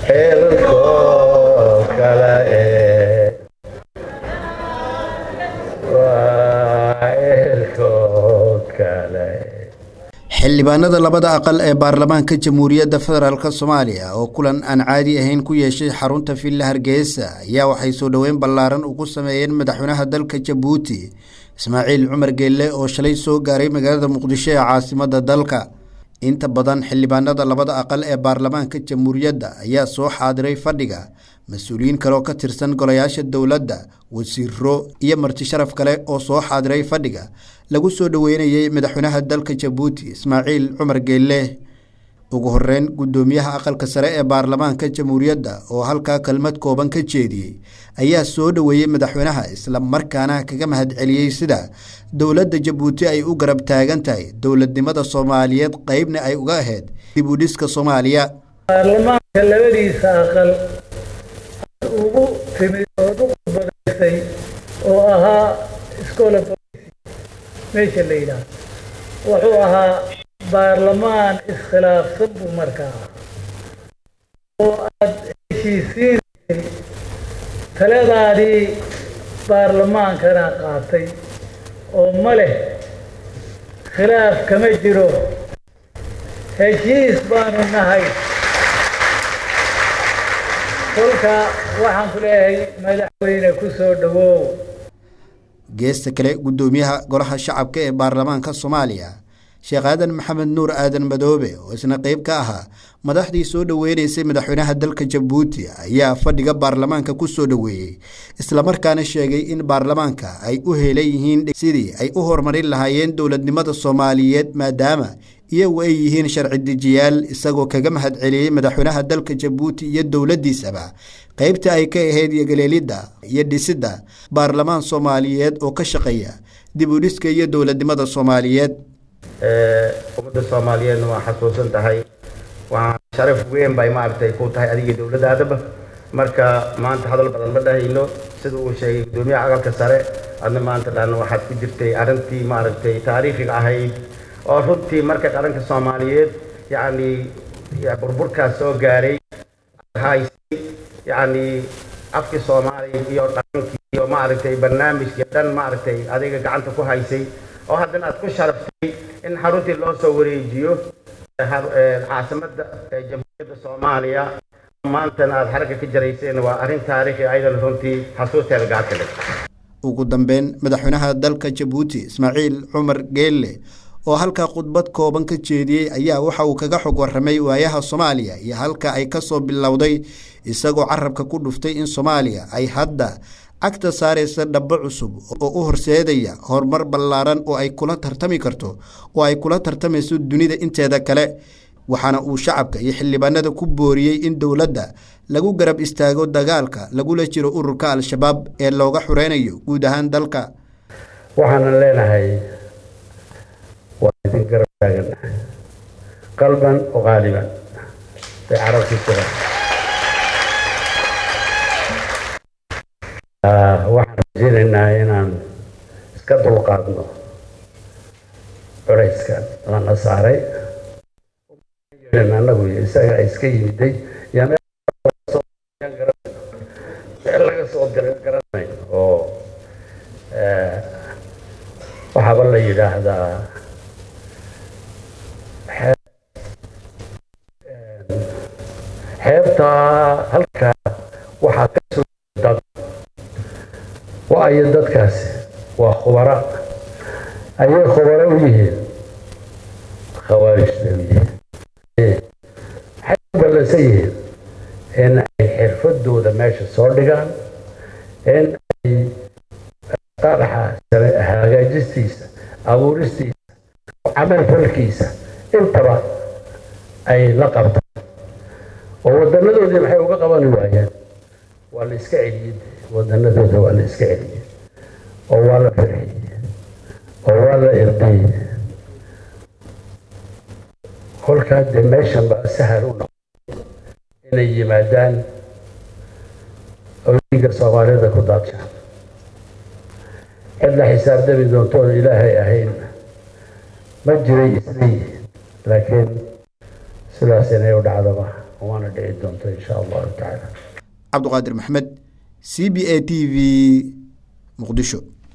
xeelkoo kale ee waa xeelkoo kale xildhibaanada labada aqal ee baarlamaanka jamhuuriyadda federaalk soomaaliya oo kulan aan caadi ahayn ku yeeshay xarunta villa hargeysa ayaa waxay soo dhoweyn ballaaran ugu sameeyeen madaxweynaha dalka jabuuti ismaaciil cumar geelle oo shalay soo gaaray magaalada muqdisho ee caasimadda dalka inta badan xildhibaanada labada aqal ee baarlamaanka jamhuuriyadda ayaa soo xaadiray fadhiga mas-uuliyiin kaleoo ka tirsan golayaasha dowladda wasiiro iyo marti sharaf kale oo soo xaadiray fadhiga lagu soo dhoweynayey madaxweynaha dalka jabuuti ismaaciil cumar geelle ugu horeyn guddoomiyaha aqalka sare ee baarlamaanka jamhuuriyadda oo halkaa kelmad kooban ka jeediyey ayaa soo dhoweeyey madaxweynaha isla markaana kaga mahadceliyey sida dowladda jabuuti ay u garab taagan tahay dowladnimada soomaaliyeed qeybna ay uga ahayd dib u dhiska soomaaliya baarlamaanka labadiisa aqal ugu timid ood u khudbadaysay oo ahaa iskoola meesha la yidhaah wuxuu ahaa baarlamaan iskhilaafsan buu markaa oo aad heshiisiinaysay taladaadii baarlamaankana qaatay oo ma leh khilaaf kama jiro heshiis baanu nahay kolka waxaan ku leeyahay madaxweyne ku soo dhowow geesta kale guddoomiyaha golaha shacabka ee baarlamaanka soomaaliya sheekh aadan maxamed nuur aadan madoobe oo isna qeyb ka ahaa madaxdii soo dhoweynaysay madaxweynaha dalka jabuuti ayaa fadhiga baarlamaanka ku soo dhoweeyey islamarkaana sheegay in baarlamaanka ay u heelan yihiin sidii ay u horumarin lahaayeen dowladnimada soomaaliyeed maadaama iyagu ay yihiin sharci dejiyaal isagoo kaga mahadceliyey madaxweynaha dalka jabuuti iyo dowladdiisaba qeybta ay ka ahayd yogaleelidda iyo dhisidda baarlamaan soomaaliyeed oo ka shaqeeya dib u dhiska iyo dowladnimada soomaaliyeed ummadda soomaaliyeedna waa xasuusan tahay waa sharaf weyn bay maaragtay ku tahay adiga dowladdaadaba marka maanta hadal badan ma dhahayno sida uu sheegay guddoomiyaha aqalka sare adna maanta dhan waxaad ku jirtay arrintii maaragtay taariikhiga ahayd oo runtii marka qaranka soomaaliyeed yacni burburkaas soo gaaray haysay yacni afkii soomaaliya iyo dhaqankii iyo maaragtay barnaamijkii dhan maaragtay adiga gacanta ku haysay oo haddana aad ku sharaftay in xaruntii loo soo wareejiyo caasimadda jamhuuriyadda soomaaliya maantana aad xaragga ka jarayseen waa arrin taariikhi aydan runtii xasuusteeda gacanta leh ugu dambeyn madaxweynaha dalka jabuuti ismaaciil cumar geelle oo halkaa khudbad kooban ka jeediyey ayaa waxa uu kaga xog warramay waayaha soomaaliya iyo halka ay ka soo bilowday isagoo carabka ku dhuftay in soomaaliya ay hadda cagta saaraysa dhabo cusub oo u horseedaya horumar ballaaran oo ay kula tartami karto oo ay kula tartamayso dunida inteeda kale waxaana uu shacabka iyo xildhibaanada ku booriyey in dowladda lagu garab istaago dagaalka lagula jiro ururka al-shabaab ee looga xureynayo guud ahaan dalka waxaanan leenahay waa idin garab taagannahay qalban oo qaaliban bay carabku jiraan waxaan rajaynaynaa inaan iska dulqaadno culayskan lana saaray anagu isaga iska yimiday yaa meel laga soo diray garanayn oo waxaaba la yidhaahdaa xeebtaa halkaa waxaa ka soo dad waayo dadkaasi waa khubara ayay khubaro u yihiin khawaarijna u yihiin waxay u ballansan yihiin in ay xirfadooda meesha soo dhigaan in ay qaraxa hagaajistiisa abuuristiisa camal falkiisa intaba ay la qabtaan oo wadanadoodii maxay uga qabani waayeen waa la iska celiyey wadanadooda waa la iska celiyey oo waa la farxiyey oo waa la irdayey kolkaa dee meeshan baa sahal u noqday inay yimaadaan oyinka soomaalida ku daadshaan cid la xisaabtami doontoon ilaahay ahayn ma jiray isleeyihiin laakiin sidaas inay u dhacdo maaha waana dhici doonta insha allahu tacaala cabduqaadir maxmed c b a t v muqdisho